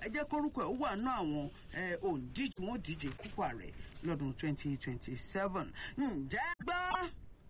ẹ jẹ́ kórúkọ ẹ̀ ó wà nú àwọn òǹdíje wọn díje púpọ̀ rẹ̀ lọ́dún 2027 ǹjẹ́ gbọ́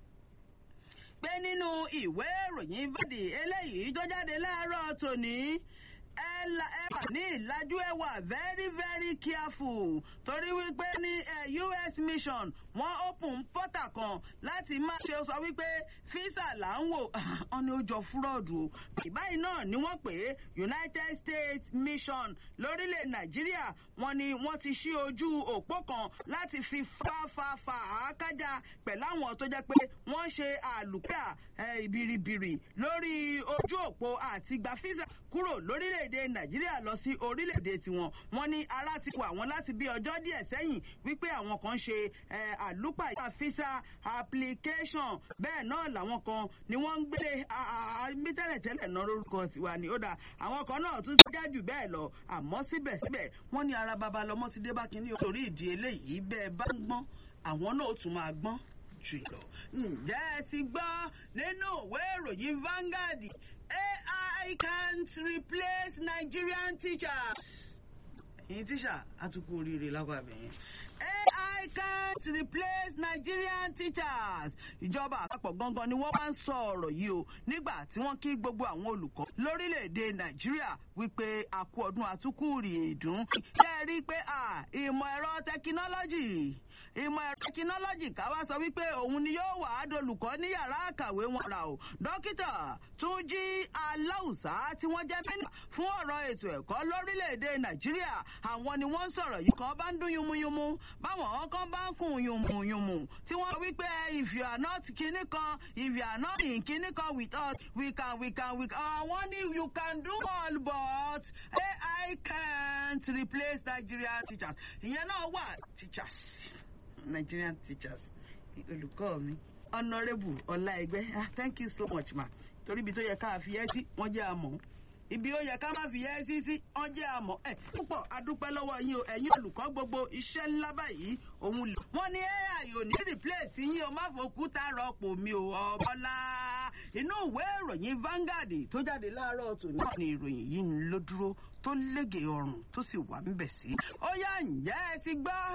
pé nínú ìwé ìròyìn bọ́dì eléyìí tó jáde láàárọ̀ tòní ẹ wà ní ìlàjú ẹ wà very very careful torí wípé ní US mission wọ́n open portal kan láti má ṣe sọ wípé fisa là ń wò ọ́n ní ó jọ fúrọ́ọ̀dù o ìbáyìí náà ni wọ́n pè é United States mission lórílẹ̀ Nàìjíríà wọ́n ní wọ́n ti ṣí ojú òpó kan láti fi fáfáfá àákájà pẹ̀lú àwọn tó jẹ́ pé wọ́n ṣe àlùkà ìbìrìbìrì lórí ojú òpó àti gba fisa kúrò lórílẹ̀‐èdè nàìjíríà lọ sí orílẹ̀‐èdè tiwọn wọ́n ní ara ti kó àwọn láti bí ọjọ́ díẹ̀ sẹ́yìn wípé àwọn kan ṣe àlùpàyà fisa application bẹ́ẹ̀ náà làwọn kan ni wọ́n ń gbé tẹ́lẹ̀tẹ́lẹ̀ náà lórúkọ tiwa ni ó dà àwọn kan náà tún já jù bẹ́ẹ̀ lọ àmọ́ síbẹ̀síbẹ̀ wọ́n ní ara babalọ́mọ ti dé bá kínní orí ìdí eléyìí bẹ́ẹ̀ bá ń gbọ́n àwọn náà ó tún máa gbọ́n jù lọ. ǹjẹ́ ẹ ti gbọ́ nínú ìwé ìròyìn Vanguard AI can't replace Nigerian teachers. ẹ̀yin tíṣà àtúkù oríire lágbàbẹ̀ yẹn. AI can't replace Nigerian teachers. ìjọba àpapọ̀ gangan ni wọ́n bá ń sọ ọ̀rọ̀ yìí o nígbà tí wọ́n kí gbogbo àwọn olùkọ́ lórílẹ̀‐èdè Nàìjíríà wípé àkú ọdún àtúkù rì èdùn. ṣé ẹ rí i pé ìmọ̀ ẹ̀rọ tẹkinọ́lọ́jì ìmọ̀ ẹ̀rọ tẹkinọ́lọ́jì ká wá sọ wípé òun ni yóò wà á dolùkọ́ ní yàrá àkàwé wọn rà o dókítà Túnjí Aláùsá tí wọ́n jẹ́ mínísítà fún ọ̀rọ̀ ètò ẹ̀kọ́ lórílẹ̀‐èdè Nàìjíríà àwọn ni wọ́n ń sọ̀rọ̀ yìí kan bá ń dún yúnmúyúnmú báwọn kan bá ń kùn yùnmùyùnmù tí wọ́n wípé if you are not kinní kan if you are not in kinní kan with us we can we can we can àwọn ni you can do all but AI can't replace Nigerian teachers ìyẹn náà wà teachers. Nigerian teachers olùkọ́ mi honourable ọláẹgbẹ́ ah thank you so much ma torí ibi tó yẹ ká fi ẹ́ sí wọ́n jẹ́ àmọ́ ibi ó yẹ ká má fi ẹ́ sí sí wọ́n jẹ́ àmọ́ ẹ̀ púpọ̀ adúpẹ́ lọ́wọ́ yín o ẹ̀yin olùkọ́ gbogbo iṣẹ́ ńlá báyìí òun lè. wọ́n ní ai ò ní replace yín o má fòkúta rọ́pò mi o ọ̀bọ́lá inú ìwé ìròyìn Vanguard tó jáde láàárọ̀ tòní ní ìròyìn yìí ń ló dúró tó lége ọrùn tó sì wà ń bẹ̀ sí. ó yá ǹjẹ́ ẹ ti gbọ́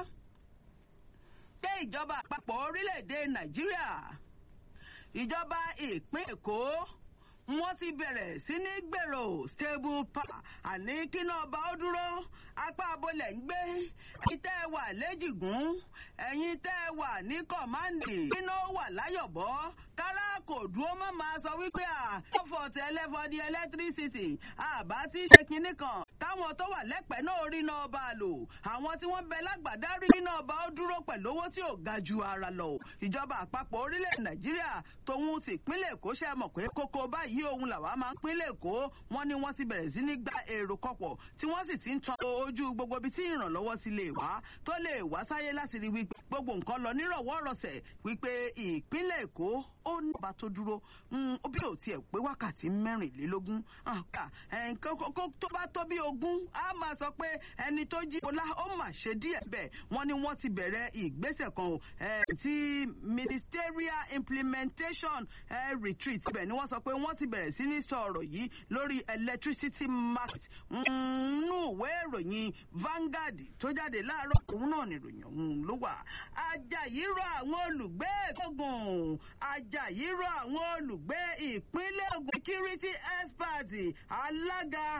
pé ìjọba àpapọ̀ orílẹ̀-èdè nàìjíríà ìjọba ìpín èkó wọ́n ti bẹ̀rẹ̀ sí ní gbèrò stable power àní kíná ọba ó dúró apá abolẹ̀ ń gbé ẹ̀yin tẹ́ ẹ wà lẹ́jìgún ẹ̀yin tẹ́ ẹ wà ní kọ̀máǹdì kíná wà láyọ̀bọ́ kára kò dúró mọ́ máa sọ wípé à ọ̀fọ̀ tẹ́lẹ̀ for the electricity àbá tí ṣe kinní kan káwọn tó wà lẹ́pẹ̀ẹ́ náà rí náà bá a lò àwọn tí wọ́n bẹ lágbàdá rí náà bá ó dúró pẹ̀lú owó tí ò ga ju ara lọ ìjọba àpapọ̀ orílẹ̀ nàìjíríà tòun ti ìpínlẹ̀ èkó ṣe mọ̀ pé kókó báyìí òun làwa máa ń pínlẹ̀ èkó wọ́n ní wọ́n ti bẹ̀rẹ̀ sí ní gba èrò kọ̀pọ̀ tí wọ́n sì ti ń tan ojú gbogbo ibi tí ìrànlọ́wọ́ ti lè wá tó lè wá sáyé láti rí wípé gbogbo nǹkan lọ nírọ̀wọ́ rọ̀sẹ̀ wípé ìpínlẹ̀ èkó ó ní ọba tó dúró bí ò tiẹ̀ pé wákàtí mẹ́rìnlélógún tó bá tó bí ogún á máa sọ pé ẹni tó jí ọlá ó mà ṣe díẹ̀ bẹ́ẹ̀ wọ́n ní wọ́n ti bẹ̀rẹ̀ ìgbésẹ̀ kan o ti ministerial implementation retreat ibẹ̀ ni wọ́n sọ pé wọ́n ti bẹ̀rẹ̀ sí ní sọ ọ̀rọ̀ yìí lórí electricity market nínú ìwé ìròyìn Vanguard tó jáde láàárọ̀ òun náà nìròyìn ọ̀hún ló wà Ajayi rọ àwọn olùgbé Ògùn Ajayi rọ àwọn olùgbé ìpínlẹ̀ Ògùn security expert alága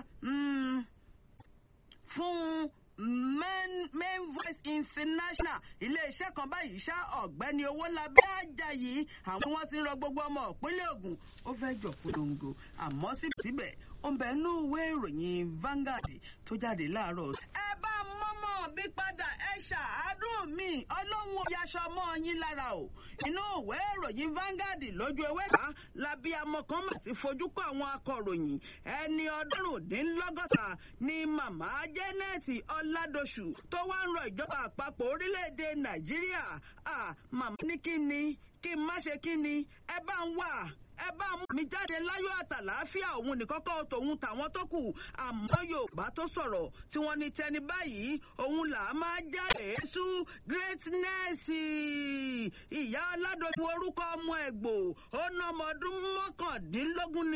fún main main voice international iléeṣẹ́ kan báyìí ṣá ọ̀gbẹ́ni Owólabí Ajayi àwọn wọn ti ń rọ gbogbo ọmọ ìpínlẹ̀ Ògùn ó fẹ́ jọ polongo àmọ́ síbẹ̀síbẹ̀ ó ń bẹ nú ìwé ìròyìn Vanguard tó jáde láàárọ̀. ẹ bá mọ́mọ́ bí padà ẹ ṣàádùn mi ọlọ́run yaṣọ mọ́ yín lára o inú ìwé ìròyìn Vanguard lójú ewé ká labi amọ kan mà ti fojú kọ àwọn akọ̀ròyìn ẹni ọdúnrúndínlọ́gọ́ta ni màmá Janet Ọládọ̀ṣù tó wá ń rọ ìjọba àpapọ̀ orílẹ̀-èdè Nàìjíríà màmá ní kí ni kí n má ṣe kí ni ẹ bá ń wà ẹ bá mú mi jáde láyọ̀ àtàlàáfíà òun nìkọ́kọ́ tòun tàwọn tó kù àmọ́ yorùbá tó sọ̀rọ̀ tí wọ́n ní tẹni báyìí òun là á máa jáde sú greatness ìyá aládọ́jú orúkọ ọmọ ẹ̀gbò ó ná ọmọ ọdún mọ́kàndínlógún ní.